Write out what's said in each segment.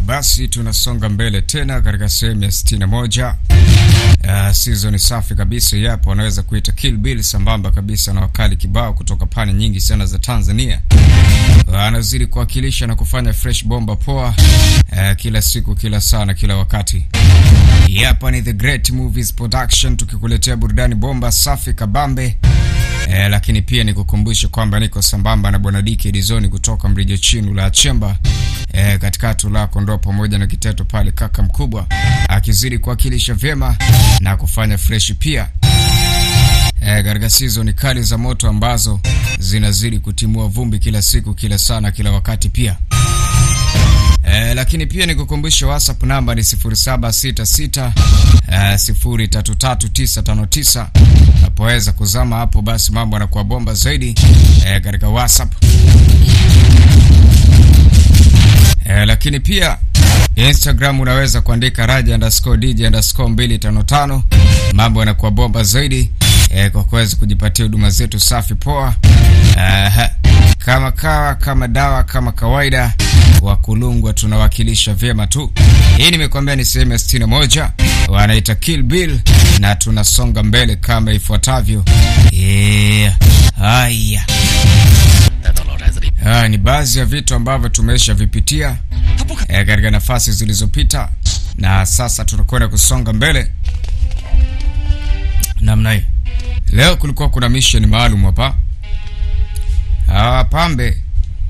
basi tunasonga mbele tena katika sehemu ya 61. Uh, season safi kabisa yapo, wanaweza kuita Kill Bill sambamba kabisa na wakali kibao kutoka pande nyingi sana za Tanzania. Anazidi uh, kuwakilisha na kufanya fresh bomba poa uh, kila siku, kila saa na kila wakati. Hapa ni The Great Movies Production tukikuletea burudani bomba safi kabambe. Eh, lakini pia nikukumbushe kwamba niko sambamba na bwana Diki Dizoni kutoka Mrijo Chinu la Chemba eh, katika tula kondoo pamoja na kiteto pale, kaka mkubwa akizidi kuwakilisha vyema na kufanya fresh pia eh, katika season kali za moto ambazo zinazidi kutimua vumbi kila siku, kila saa na kila wakati pia. Eh, lakini pia nikukumbushe WhatsApp namba ni 0766 eh, 033959. Unapoweza kuzama hapo, basi mambo yanakuwa bomba zaidi eh, katika WhatsApp eh, lakini pia Instagram unaweza kuandika raja underscore dj underscore 255. Mambo yanakuwa bomba zaidi eh, kwa kuweza kujipatia huduma zetu safi poa eh, kama kawa kama dawa kama kawaida wa kulungwa tunawakilisha vyema tu. Hii nimekwambia ni sehemu ya sitini na moja, wanaita Kill Bill na tunasonga mbele kama ifuatavyo. Yeah. Haya, haya ni baadhi ya vitu ambavyo tumesha vipitia eh, katika nafasi zilizopita na sasa tunakwenda kusonga mbele namna hii. Leo kulikuwa kuna mission maalum hapa. Hawa pambe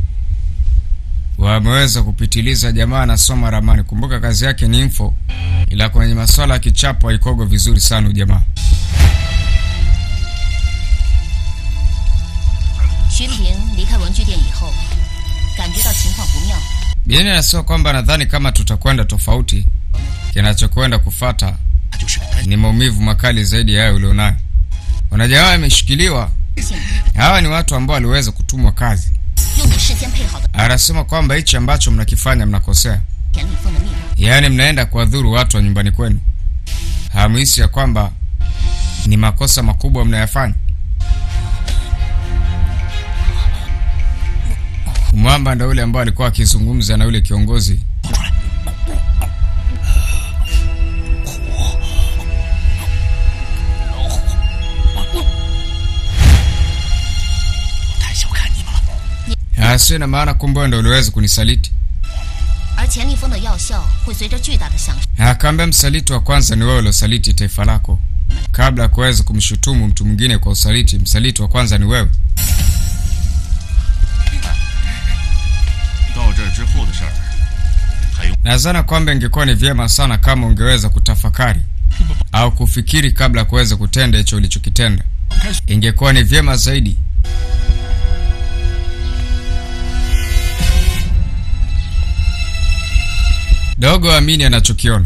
wameweza kupitiliza. Jamaa anasoma ramani, kumbuka kazi yake ni info, ila kwenye masuala ya kichapo haikogo vizuri sana ujamaa. Bieni anasema kwamba nadhani kama tutakwenda tofauti, kinachokwenda kufata ni maumivu makali zaidi ya hayo ulionayo. Wanajamaa ameshikiliwa. Hawa ni watu ambao waliweza kutumwa kazi Anasema kwamba hichi ambacho mnakifanya mnakosea, yaani mnaenda kuwadhuru watu wa nyumbani kwenu. Hamhisi ya kwamba ni makosa makubwa mnayafanya? Mwamba ndo yule ambao alikuwa akizungumza na yule kiongozi Sio na maana kumbe ndo uliweza kunisaliti. Akaambia msaliti wa kwanza ni wewe uliosaliti taifa lako. Kabla ya kuweza kumshutumu mtu mwingine kwa usaliti, msaliti wa kwanza ni wewe. Nadhani kwamba ingekuwa ni vyema sana kama ungeweza kutafakari au kufikiri kabla ya kuweza kutenda hicho ulichokitenda. Ingekuwa ni vyema zaidi. Dogo amini anachokiona.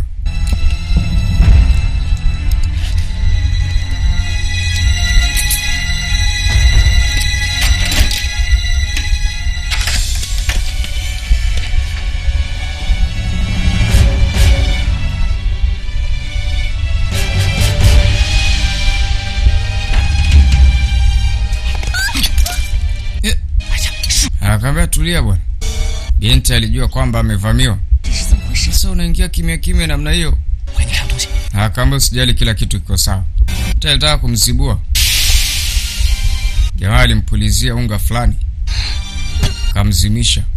Akaambia tulia bwana. Binti alijua kwamba amevamiwa. Sasa unaingia kimya kimya namna hiyo. Akaambia usijali, kila kitu kiko sawa. Alitaka kumzibua jamaa, alimpulizia unga fulani kamzimisha.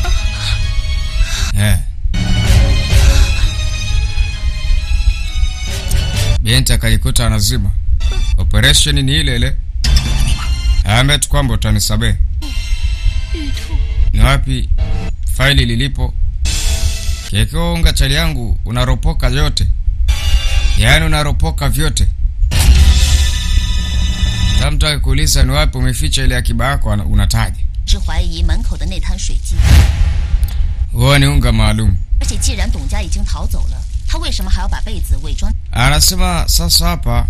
Eh, binti akajikuta anazima. Operation ni ile ile. Aambia tu kwamba utanisamehe. Ni wapi faili lilipo? Kikiwa unga chali yangu unaropoka yote, yaani unaropoka vyote. Kama mtu akikuuliza ni wapi umeficha ile akiba yako, unataja huo ni unga maalum. Anasema sasa hapa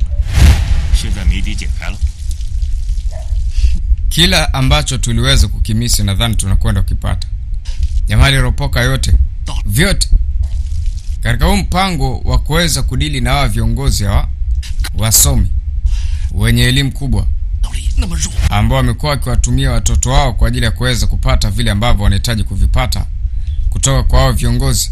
kila ambacho tuliweza kukimisi, nadhani tunakwenda kukipata. Jamaa aliropoka yote vyote katika huu mpango wa kuweza kudili na hawa viongozi hawa wasomi wenye elimu kubwa ambao wamekuwa wakiwatumia watoto wao kwa ajili ya kuweza kupata vile ambavyo wanahitaji kuvipata. kutoka kwa hao viongozi.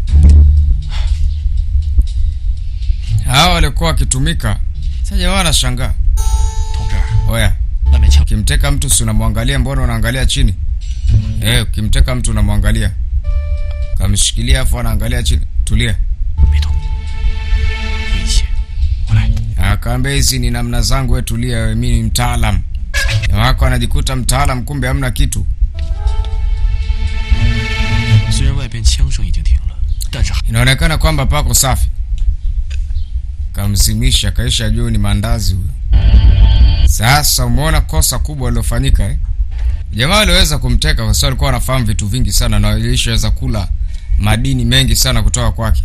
Hawa walikuwa wakitumika. Sasa jamaa wanashangaa, 同志， oya, 外面枪 ukimteka mtu si unamwangalia, mbona unaangalia chini? Eh, ukimteka mtu unamwangalia, kamshikilia afu anaangalia chini. Tulia. 别动，危险！我来。 Akaambia hizi ni namna zangu, we tulia, we mimi ni mtaalam. Jamaa wako anajikuta mtaalam, kumbe hamna kitu. 虽然外边枪声已经停了，但是还 Inaonekana kwamba pako safi. Kamzimisha, kaisha juu ni mandazi huyo. Sasa umeona kosa kubwa lilofanyika eh? Jamaa waliweza kumteka kwa sababu alikuwa anafahamu vitu vingi sana na walishaweza kula madini mengi sana kutoka kwake.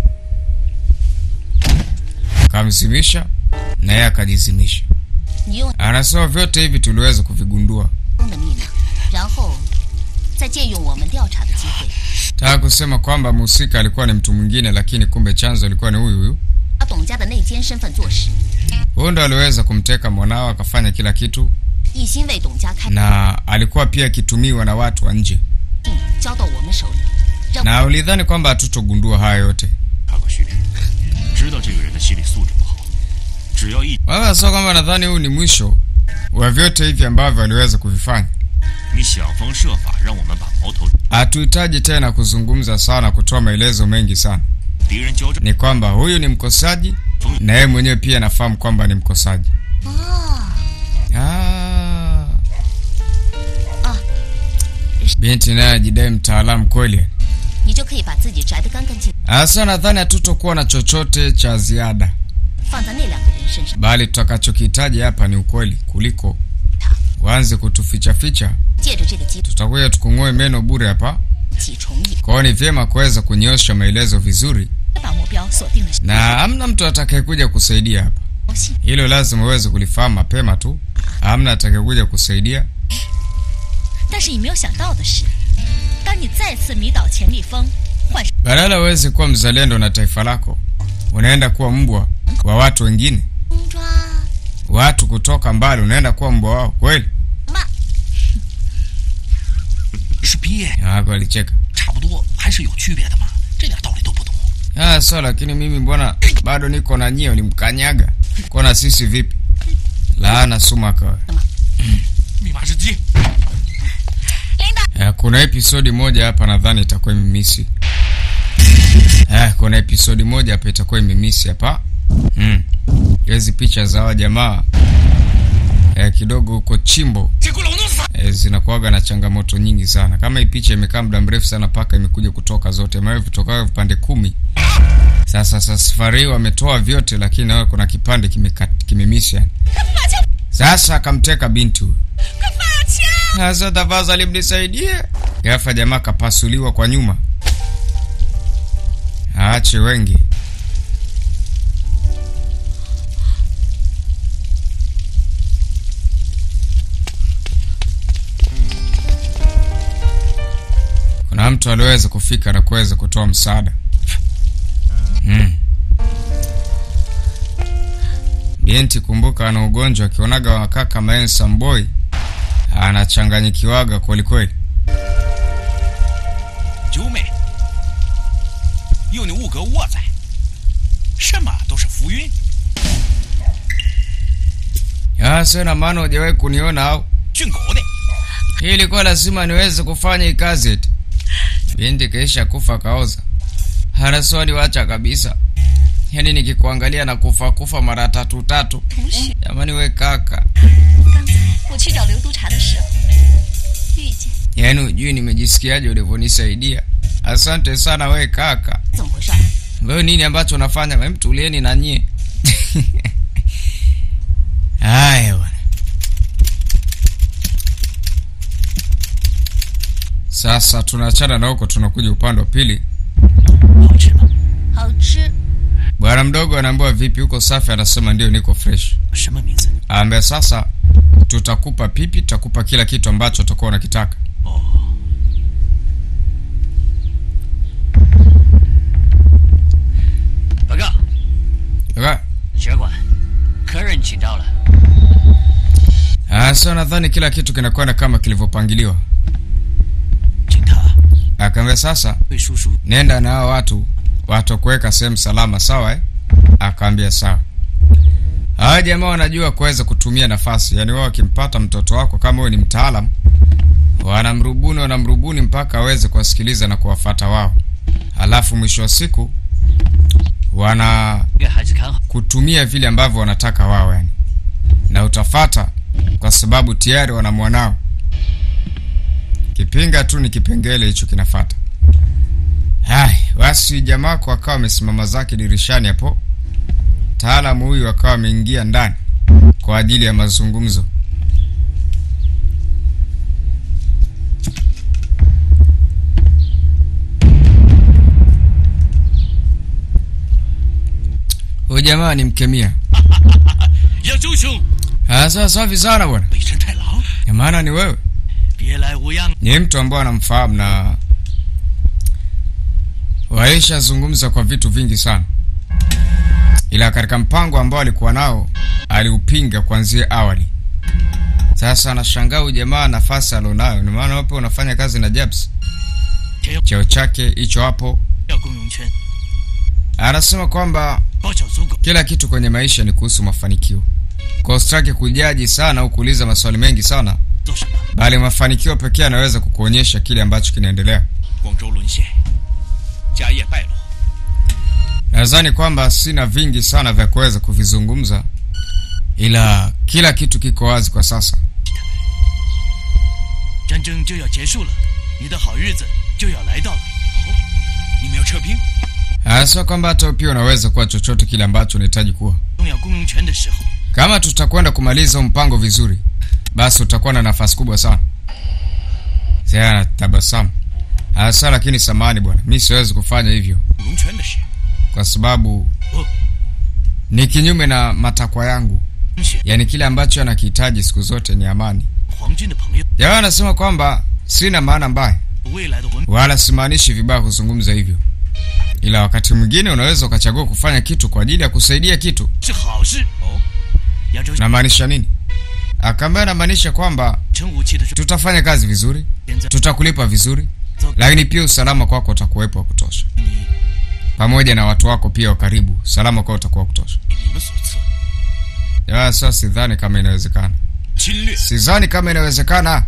Kamzimisha na yeye akajizimisha. 你用 Anasema vyote hivi tuliweza kuvigundua. 的密码，然后再借用我们调查的机会， Taka kusema kwamba mhusika alikuwa ni mtu mwingine, lakini kumbe chanzo alikuwa ni huyu huyu. 把董家的内奸身份坐实， Huyu ndo aliweza kumteka mwanao akafanya kila kitu, 一心为董家开 na alikuwa pia akitumiwa na watu wa nje, 定交到我们手里，让 na ulidhani kwamba hatutogundua haya yote. 查过序列，知道这个人的心理素质不好，只要一 Wala sio kwamba nadhani huu ni mwisho wa vyote hivi ambavyo aliweza kuvifanya. 你想方设法让我们把矛头 Hatuhitaji tena kuzungumza sana, kutoa maelezo mengi sana. 敌人交战， Ni kwamba huyu ni mkosaji na yeye mwenyewe pia anafahamu kwamba ni mkosaji. 啊， Ah. Ah. Binti naye ajidai mtaalamu kweli. 你就可以把自己摘得干干净， Sasa nadhani hatutokuwa na chochote cha ziada, 放在那两个人身上， bali tutakachokihitaji hapa ni ukweli kuliko waanze kutufichaficha. 借着这个机会 Tutakuja tukung'oe meno bure hapa. 起重影， Kwa hiyo ni vyema kuweza kunyosha maelezo vizuri, 把目标锁定了 na hamna mtu atakayekuja kusaidia hapa. 消息。 Hilo lazima uweze kulifahamu mapema tu. Hamna atakayekuja kusaidia. 但是你没有想到的是，当你再次迷倒钱立峰，换上 Badala uweze kuwa mzalendo na taifa lako, unaenda kuwa mbwa wa watu wengine, 公抓 watu kutoka mbali, unaenda kuwa mbwa wao kweli? 嘛， 是鳖， Wako walicheka. 差不多还是有区别的嘛，这点道理都不懂。 Ah, so lakini mimi mbona bado niko na nyie, ulimkanyaga kona sisi vipi? Laana sumaka. 密码是鸡， Eh, kuna episodi moja hapa nadhani itakuwa imemisi. Eh, kuna episodi moja hapa itakuwa imemisi hapa. Mm. Hizi picha za hawa jamaa eh, kidogo huko chimbo 结果老弄死他。 eh, zinakuwaga na changamoto nyingi sana. Kama hii picha imekaa muda mrefu sana mpaka imekuja kutoka zote, maana vitoka vipande kumi. Sasa sasa safari hii wametoa vyote, lakini nawe kuna kipande kimeka- kimemisi yani. Sasa akamteka binti huyo. Sasa tafadhali mnisaidie. Gafa jamaa kapasuliwa kwa nyuma. Aache wengi. Kuna mtu aliweza kufika na kuweza kutoa msaada. Mm. Binti kumbuka, ana ugonjwa akionaga wakaka handsome boy anachanganyikiwaga kwelikweli. 九妹，有你五哥我在，什么都是浮云。 Ah, sio na maana hujawahi kuniona au? 俊狗的， Hii ilikuwa lazima niweze kufanya hii kazi eti. Binti kaisha kufa kaoza. Hana swali wacha kabisa. Yaani nikikuangalia na kufa kufa mara tatu tatu. 同学， Jamani we kaka. 刚才我去找刘督察的时候，遇见 Yaani hujui nimejisikiaje ulivyonisaidia. Asante sana we kaka. 怎么回事？ Wewe nini ambacho unafanya? Hem, tulieni na nyie. Haya bwana. Sasa tunaachana na huko, tunakuja upande wa pili. 好吃吗？ 好吃， Bwana mdogo anaambiwa vipi, uko safi? Anasema ndio, niko fresh. 什么名字？ Aambia sasa, tutakupa pipi, tutakupa kila kitu ambacho utakuwa unakitaka. 哦， 报告， Okay? 学管，客人请到了。 Ah, sasa nadhani kila kitu kinakwenda kama kilivyopangiliwa. 警察， Ah, Akaambia sasa 对叔叔 nenda na hao watu watakuweka sehemu salama, sawa eh? Akaambia sawa. Hawa jamaa wanajua kuweza kutumia nafasi, yaani wao wakimpata mtoto wako kama wewe ni mtaalam, wanamrubuni wanamrubuni mpaka aweze kuwasikiliza na kuwafata wao, halafu mwisho wa siku wana 给孩子看好。 kutumia vile ambavyo wanataka wao yani, na utafata kwa sababu tayari wana mwanao. Kipinga tu ni kipengele hicho kinafata. Hai, basi jamaa wako akawa amesimama zake dirishani hapo, mtaalamu huyu akawa ameingia ndani kwa ajili ya mazungumzo. Huyu jamaa ni mkemia. 杨周兄， Sasa safi sana bwana, 北辰太郎， ya maana ni wewe. 别来无恙。 Ni mtu ambaye anamfahamu na walishazungumza kwa vitu vingi sana, ila katika mpango ambao alikuwa nao aliupinga kuanzia awali. Sasa anashangaa huyu jamaa nafasi alionayo, ni maana wapo unafanya kazi na Jabs, cheo chake hicho hapo. 要公用圈， Anasema kwamba 包小足狗， kila kitu kwenye maisha ni kuhusu mafanikio, kwa usitaki kujaji sana au kuuliza maswali mengi sana, 做什么？ bali mafanikio pekee yanaweza kukuonyesha kile ambacho kinaendelea. 广州沦陷，家业败落， Nadhani kwamba sina vingi sana vya kuweza kuvizungumza, ila kila kitu kiko wazi kwa sasa. 战争就要结束了，你的好日子就要来到了。哦，你们要撤兵， Sio kwamba hata wewe pia unaweza kuwa chochote kile ambacho unahitaji kuwa. 动要公用权的时候， Kama tutakwenda kumaliza huu mpango vizuri, basi utakuwa na nafasi kubwa sana. Sasa tabasamu. Hasa lakini samani bwana, mi siwezi kufanya hivyo 公用权的事， kwa sababu Oh. ni kinyume na matakwa yangu. 东西 Yaani kile ambacho anakihitaji siku zote ni amani. 皇军的朋友， Jamaa anasema kwamba sina maana mbaya 未来的文 wala simaanishi vibaya kuzungumza hivyo, ila wakati mwingine unaweza ukachagua kufanya kitu kwa ajili ya kusaidia kitu. 是好事。哦，扬州 Namaanisha nini? Akaambia namaanisha kwamba 成武器的时候， tutafanya kazi vizuri, 现在 tutakulipa vizuri, 糟 lakini pia usalama kwako utakuwepo wa kutosha, 你 pamoja na watu wako pia wa karibu, usalama kwao utakuwa wa kutosha. 你们所赐， Ya, sasa sidhani kama inawezekana, 侵略 sidhani kama inawezekana.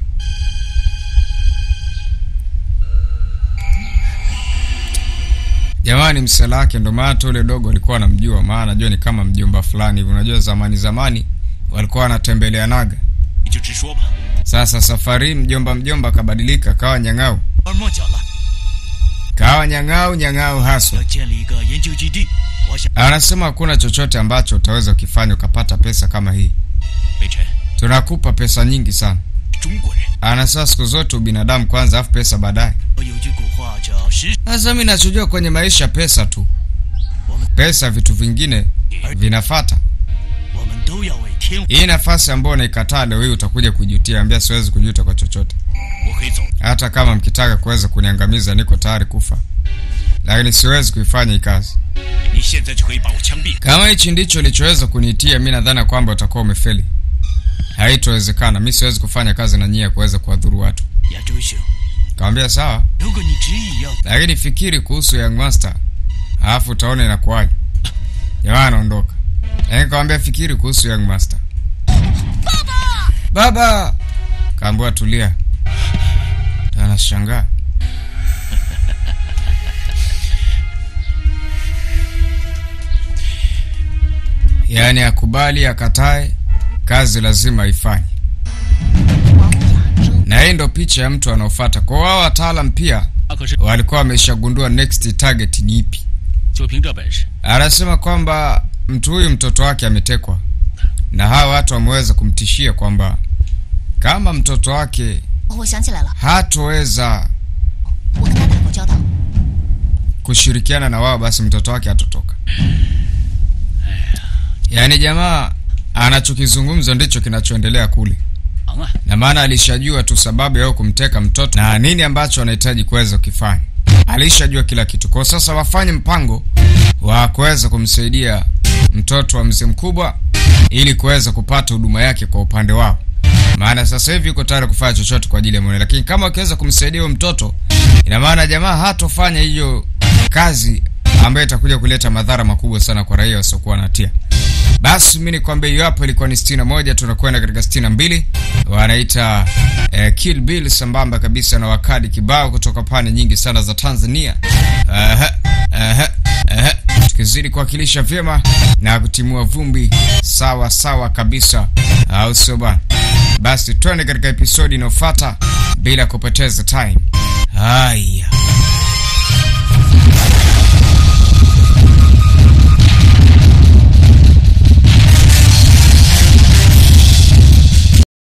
Jamani, msela wake ndo maana tu ule dogo alikuwa anamjua, maana anajua ni kama mjomba fulani hivi. Unajua zamani zamani walikuwa wanatembelea naga. 你就直说吧。 Sasa safari hii mjomba mjomba akabadilika, kawa nyang'au, 耳摸脚了， kawa nyang'au nyang'au haswa. 要建立一个研究基地。我想， Anasema hakuna chochote ambacho utaweza ukifanya ukapata pesa kama hii. 北辰， Tunakupa pesa nyingi sana. 中国人， Anasema siku zote ubinadamu kwanza, afu pesa baadaye. 我有句古话叫“识 Sasa mimi nachojua kwenye maisha pesa tu, 我们 pesa, vitu vingine vinafata. 我们都要为天。 Hii nafasi ambayo unaikataa leo hii utakuja kujutia. Ambia siwezi kujuta kwa chochote, 我可以走， hata kama mkitaka kuweza kuniangamiza, niko tayari kufa, lakini siwezi kuifanya hii kazi. 你现在就可以把我枪毙。 Kama hichi ndicho ulichoweza kuniitia, mi nadhani kwamba utakuwa umefeli. Haitowezekana, mi siwezi kufanya kazi na nyie ya kuweza kuwadhuru watu. 亚洲兄， Kawambia sawa, 如果你执意要， lakini fikiri kuhusu Young Master, alafu utaona inakuwaje. Jamaa anaondoka, lakini kawambia fikiri kuhusu Young Master. Baba, baba, kaambiwa tulia. Anashangaa yaani akubali akatae, kazi lazima aifanye. 王亚洲 Na hii ndo picha ya mtu anaofuata. Kwa wao wataalam pia 他可是 walikuwa wameshagundua next target ni ipi. 就凭这本事， Anasema kwamba mtu huyu mtoto wake ametekwa, na hawa watu wameweza kumtishia kwamba kama mtoto wake 我想起来了， hatoweza 我跟他打过交道。 kushirikiana na wao, basi mtoto wake hatotoka. Yaani jamaa anachokizungumza ndicho kinachoendelea kule, 忙啊！ na maana alishajua tu sababu ya kumteka mtoto na nini ambacho anahitaji kuweza kukifanya. Alishajua kila kitu. Kwa sasa wafanye mpango wa kuweza kumsaidia mtoto wa mzee mkubwa ili kuweza kupata huduma yake kwa upande wao, maana sasa hivi yuko tayari kufanya chochote kwa ajili ya mwana, lakini kama wakiweza kumsaidia huyo mtoto ina maana jamaa hatofanya hiyo kazi ambayo itakuja kuleta madhara makubwa sana kwa raia wasiokuwa na hatia. Basi mimi nikwambia hiyo hapo ilikuwa ni sitini na moja, tunakwenda katika sitini na mbili wanaita eh, Kill Bill sambamba kabisa na wakadi kibao kutoka pande nyingi sana za Tanzania. Aha, aha, aha. Tukizidi kuwakilisha vyema na kutimua vumbi sawa sawa kabisa, au sio bwana? Basi twende katika episodi inayofuata bila kupoteza time. Ah.